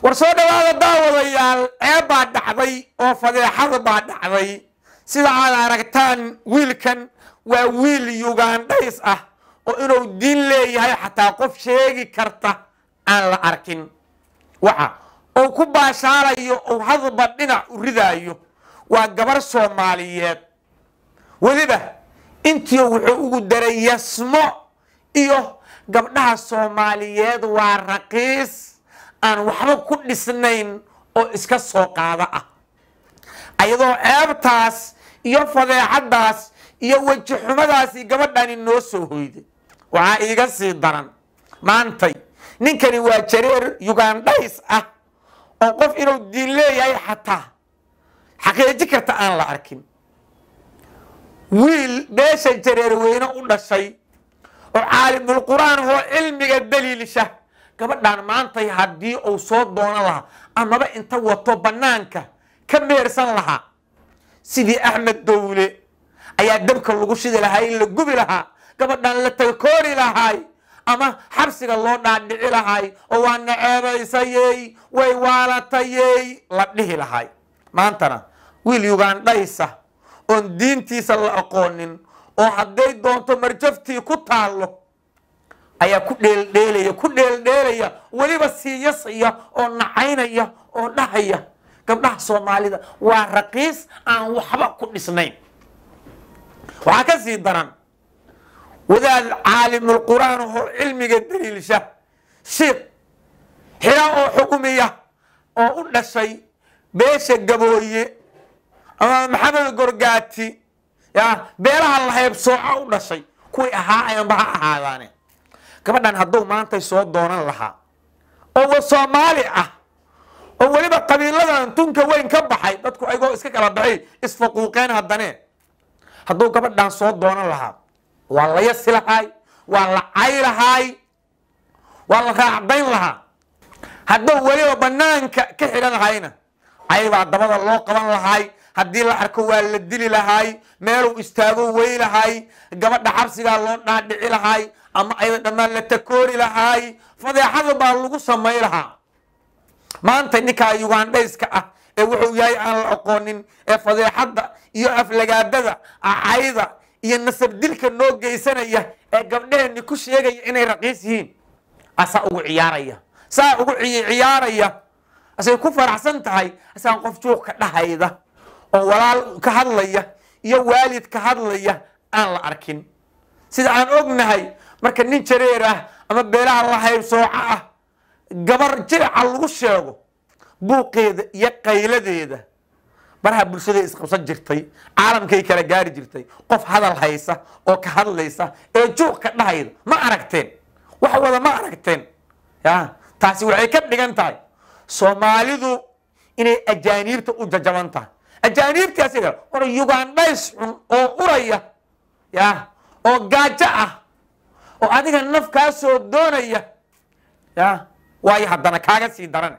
war soo dhawaada daawadayaal ceeb baa dhacday oo fadeexada baa dhacday sida aad aragtaan wiilkan waa wiil yugandhays ah oo inuu diin leeyahay xataa qof sheegi karta aan la arkin waxa uu ku baashaarayo uu hadba dhinac u ridaayo waa gabar soomaaliyeed weliba intii wuxuu ugu daray yasmo iyo gabdhaha soomaaliyeed waa raqiis aan waxba ku dhisnayn oo iska soo qaado ah ayadoo ceebtaas iyo fadeexadaas iyo weji xumadaasi gabadhani noo soo hoyday waxaa iiga sii daran maantay ninkani waa jareer yugandhays ah oo qof inuu diin leeyahay xataa xaqiiji karta aan la arkin wiil beesha jareer weyne u dhashay oo caalimulqur'aan oo cilmiga daliilsha gabadhan maantay haddii uu soo doono lahaa amaba inta wato bannaanka ka meersan lahaa sidii axmed dowle ayaa dabka lagu shidi lahaa in la gubi lahaa gabadhan la talkoori lahaay ama xabsiga loo dhaadhici lahaay oo waa naceebaysayey way waalatayey la dhihi lahaay maantana wiil yugandhaysa oon diintiisa la aqoonin oo hadday doonto marjaftii ku taallo ayaa ku dheeldheelaya ku dheeldheelaya weliba siiyasaya oo nacaynaya oo dhahaya gabdhaha soomaalida waa raqiis aan waxba ku dhisnayn waxaa ka sii daran wadaad caalimulqur'aan oo cilmiga daliilsha shiikh xira oo xukumiya oo u dhashay beesha gabooye ama maxamed gorgaati ya beelaha lahaybsooca u dhashay kuwii ahaa ayanba ha ahaadaane gabadhan hadduu maantay soo doonan lahaa oo soomaali ah oo weliba qabiiladan tunka weyn ka baxay dadku ayagoo iska kala baxay isfaquuqeen haddane hadduu gabadhan soo doonan lahaa waa la yasi lahaay waa la cay lahaay waa la raacdayn lahaa hadduu weliba banaanka ka xidhan lahayna caybaa dabada loo qaban lahaay haddii la arko waa la dili lahaay meeluu istaago wey lahaay gabadha xabsigaa loo dhaadhici lahaay ama ayada dhammaan la takoori lahaay fadeexada baa lagu samay lahaa maanta ninkaa yugandhayska ah ee wuxuu yahay aan la aqoonin ee fadeexadda iyo aflagaadada acayda iyo nasab dilka noo geysanaya ee gabdheheenni ku sheegaya inay raqiis yihiin asaa ugu ciyaaraya saa ugu ciyaaraya asay ku faraxsan tahay asaan qof juuq ka dhahayda oo walaal ka hadlaya iyo waalid ka hadlaya aan la arkin sida aan ognahay marka nin jareer ah ama beelaha lahaybsooco ah gabar jiraca lagu sheego buuqeeda iyo qayladeeda baraha bulshaday isqabsan jirtay caalamkay kala gaari jirtay qof hadal haysa oo ka hadlaysa ee juuq ka dhahayda ma aragteen wax wada ma aragteen ya taasi waxay ka dhigan tahay soomaalidu inay ajaaniibta u jajaban tahay ajaaniibtii asiga war yugandhays xun oo uraya ya oo gaajo ah oo adiga naf kaa soo doonaya ya waayo haddana kaaga sii daran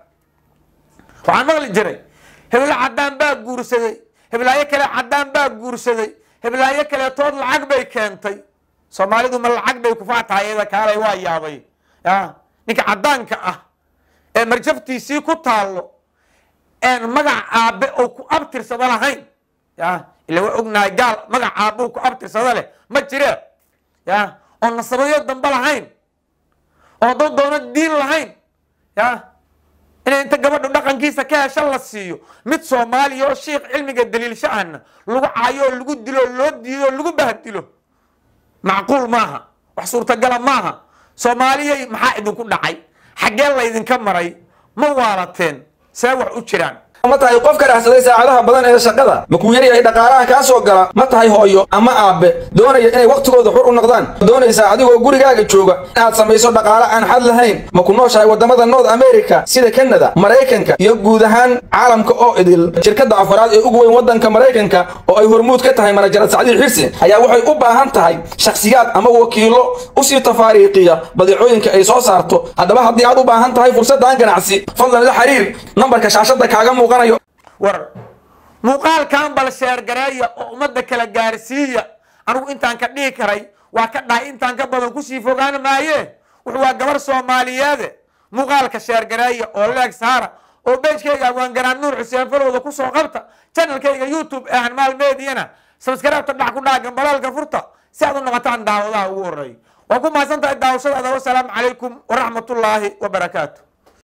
waxaan maqli jiray heblo caddaan baa guursaday heblaayo kale caddaan baa guursaday heblaayo kaleetood lacag bay keentay soomaalidu ma lacag bay kufaatahay iyada kaalay waa yaabay ya ninka caddaanka ah ee marjaftiisii ku taallo een magac aabe oo ku abtirsado lahayn ya ila waa ognahay gaal magac aabe ku abtirsado leh ma jiree ya oo nasabayo dambe lahayn oo dad doono diin lahayn ya inay inta gabadhu dhaqankiisa ka hesha la siiyo mid soomaaliya oo shiikh cilmiga daliilsha ahna lagu caayo oo lagu dilo loo diido lagu bahdilo macquul maaha wax suurtagala maaha soomaaliyay maxaa idinku dhacay xaggee laydinka maray ma waalateen see wax u jiraan ma tahay qof ka dhexsaday saacadaha badan ee shaqada ma kuu yaryahay dhaqaalaha kaa soo gala ma tahay hooyo ama aabbe doonaya inay wakhtigooda xur u noqdaan ma doonaysaa adigoo gurigaaga jooga inaad samayso dhaqaale aan xad lahayn ma ku nooshahay waddamada north america sida kanada maraykanka iyo guud ahaan caalamka oo idil shirkadda afaraad ee ugu weyn waddanka maraykanka oo ay hormuud ka tahay manajarad sacdiil xirsi ayaa waxay u baahan tahay shakhsiyaad ama wakiilo usii tafaariiqiya badeecooyinka ay soo saarto haddaba haddii aad u baahan tahay fursaddan ganacsi fadlan la xiriir nambarka shaashadda kaaga muuqan war muuqaalkan bal sheergareeya oo ummadda kala gaarsiiya anigu intaan ka dhihi karay waa ka dhahay intaan ka badan kusii fogaan maaye wuxu waa gabar soomaaliyeede muuqaalka sheergareeya oo leeg saara oo beejkayga abwaangaraan nuur xuseen falowda kusoo qabta channelkayga youtube ee hanmaal mediyana sabskaraabta dhac ku dhaagan balaalka furta si aad u noqotaan daawadaha ugu horeeya waa ku mahadsan tahay daawashadaada wasalaamu calaykum waraxmatullaahi wabarakaatu